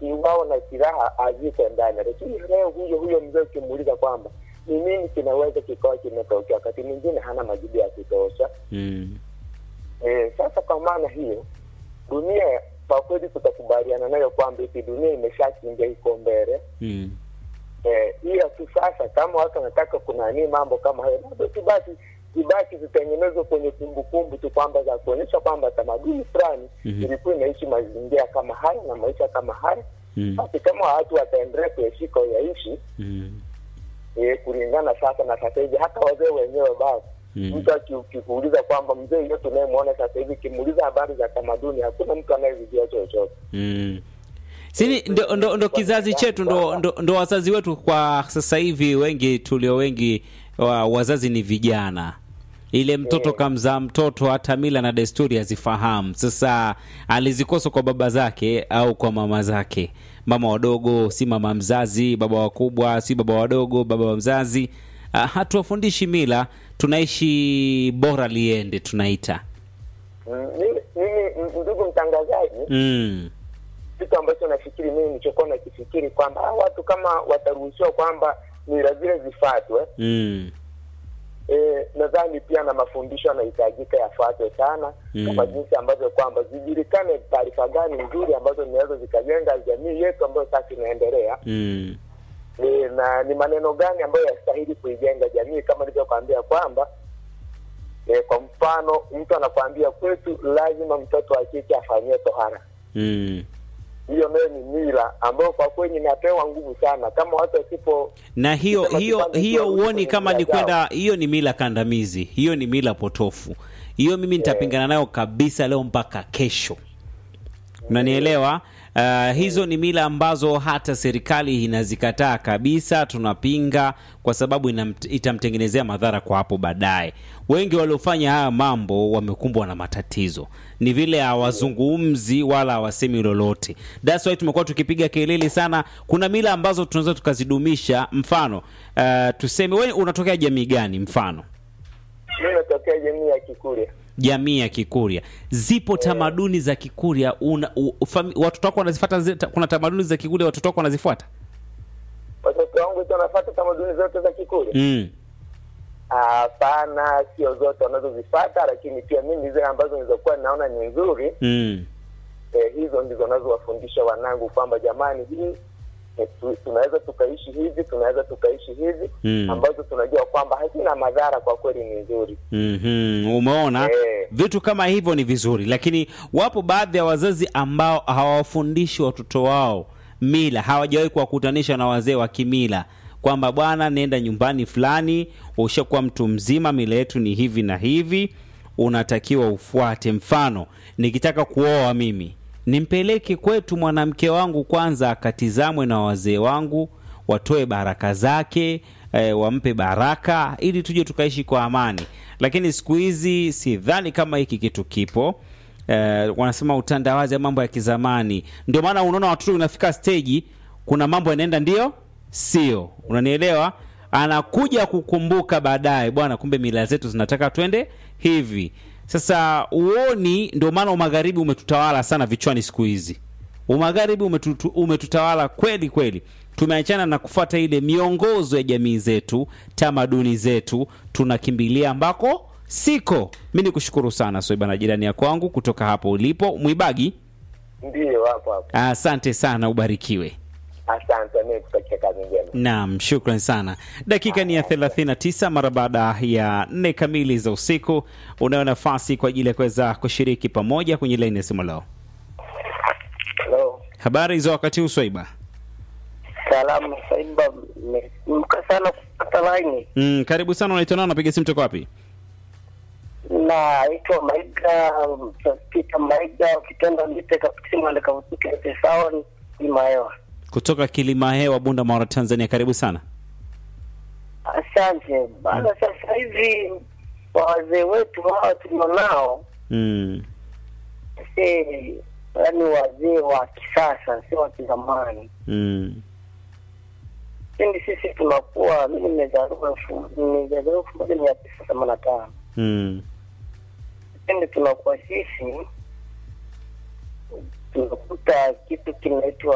akiuawa na silaha azikwe ndani. Lakini leo huyo huyo mzee ukimuuliza kwamba ni nini kinaweza kikawa kimetokea, wakati mwingine hana majibu ya kutosha. Mm. E, sasa kwa maana hiyo dunia kwa kweli tutakubaliana nayo kwamba hiki dunia imeshakimbia iko mbele Mm. eh, ila tu sasa kama watu wanataka kunanii mambo kama hayo labda tu basi zibaki zitengenezwe kwenye kumbukumbu tu kwamba za kuonyesha kwamba tamaduni fulani Mhm. ilikuwa inaishi mazingira kama haya na maisha kama haya Mm. basi kama watu wataendelea kuyashika yaishi Mm. eh, kulingana sasa na sasa hivi hata wazee wenyewe basi Mm. mtu aki- ukikuuliza kwamba mzee yule tunayemwona sasa hivi kimuuliza habari za tamaduni hakuna mtu anayevijua chochote Mm. Sini ndo, ndo, ndo kizazi chetu ndo, ndo, ndo wazazi wetu kwa sasa hivi wengi tulio wengi wa, wazazi ni vijana ile mtoto kamzaa mtoto hata mila na desturi hazifahamu sasa alizikosa kwa baba zake au kwa mama zake mama wadogo si mama mzazi baba wakubwa si baba wadogo baba wa mzazi uh, hatuwafundishi mila tunaishi bora liende tunaita Mm, mimi mimi, m- ndugu mtangazaji mm. kitu ambacho nafikiri mimi nilichokuwa nakifikiri kwamba hawa watu kama wataruhusiwa kwamba mila zile zifuatwe Mm. e, nadhani pia na mafundisho yanahitajika yafuatwe sana Mm. kama jinsi ambavyo kwamba zijulikane taarifa gani nzuri ambazo zinaweza zikajenga jamii yetu ambayo sasa inaendelea Mm. e, na ni maneno gani ambayo yastahili kuijenga jamii kama nilivyokwambia kwamba e, kwa mfano mtu anakwambia kwetu lazima mtoto wa kike afanyiwe tohara Mm. hiyo nayo ni mila ambayo kwa kweli inapewa nguvu sana kama watu wasipo na hiyo Kama hiyo kipande hiyo cha huoni kwenye kama mila ni zao. kwenda hiyo ni mila kandamizi hiyo ni mila potofu hiyo mimi nitapingana nayo kabisa leo mpaka kesho unanielewa Uh, hizo ni mila ambazo hata serikali inazikataa kabisa tunapinga kwa sababu inamt- itamtengenezea madhara kwa hapo baadaye wengi waliofanya haya mambo wamekumbwa na matatizo ni vile hawazungumzi wala hawasemi lolote thats why tumekuwa tukipiga kelele sana kuna mila ambazo tunaweza tukazidumisha mfano uh, tuseme we unatokea jamii gani mfano mi natokea jamii ya Kikurya. jamii ya Kikurya. Zipo tamaduni za Kikurya una, u, fami, watoto wako wanazifuata. zi- ta- Kuna tamaduni za Kikurya watoto wako wanazifuata Watoto wangu tu wanafuata tamaduni zote za Kikurya? mm. Hapana, sio zote wanazozifata, lakini pia mimi zile ambazo nilizokuwa naona ni nzuri Mm. eh, hizo ndizo nazowafundisha wanangu kwamba jamani, hii eh, tu, tunaweza tukaishi hivi, tunaweza tukaishi hivi Mm. ambazo tunajua kwamba hazina madhara, kwa kweli ni nzuri. Mm-hmm. Umeona Eh. vitu kama hivyo ni vizuri, lakini wapo baadhi ya wazazi ambao hawawafundishi watoto wao mila, hawajawahi kuwakutanisha na wazee wa kimila kwamba bwana, nenda nyumbani fulani, ushakuwa mtu mzima, mila yetu ni hivi na hivi, unatakiwa ufuate. Mfano, nikitaka kuoa mimi nimpeleke kwetu mwanamke wangu kwanza akatizamwe na wazee wangu, watoe baraka zake e, wampe baraka ili tuje tukaishi kwa amani. Lakini siku hizi sidhani kama hiki kitu kipo. Eh, wanasema utandawazi ya mambo ya kizamani. Ndio maana unaona watoto unafika stage, kuna mambo yanaenda ndio sio, unanielewa? Anakuja kukumbuka baadaye, bwana, kumbe mila zetu zinataka twende hivi. Sasa uoni, ndio maana umagharibi umetutawala sana vichwani siku hizi. Umagharibi umetutu, umetutawala kweli kweli. Tumeachana na kufuata ile miongozo ya jamii zetu, tamaduni zetu, tunakimbilia ambako siko. Mi ni kushukuru sana Soiba na jirani ya kwangu kutoka hapo ulipo Mwibagi. Ndiyo, hapo hapo. Asante sana, ubarikiwe. Asante, mimi kutakia kazi njema. Naam, shukran sana. Dakika ni ya 39 mara baada ya nne kamili za usiku. Unayo nafasi kwa ajili ya kuweza kushiriki pamoja kwenye laini ya simu leo. Hello. Habari za wakati huu Swaiba? Salamu Saiba, mka sana kupata laini. Mm, karibu sana. Unaitwa nani? Unapiga simu toka wapi? Naitwa Maiga Peter Maiga, ukitenda nite kapitima ndikavutuke sawa imaewa. Kutoka Kilima Hewa, Bunda Mara, Tanzania. Karibu sana. Asante bana. Sasa hivi wazee wetu hawa tulionao, Mm. si yaani wazee wa kisasa, si wa kizamani. Mm. Pindi sisi tunakuwa, mimi nimezaliwa elfu nimezaliwa elfu moja mia tisa themanini na tano Mm. pindi tunakuwa sisi tunakuta kitu kinaitwa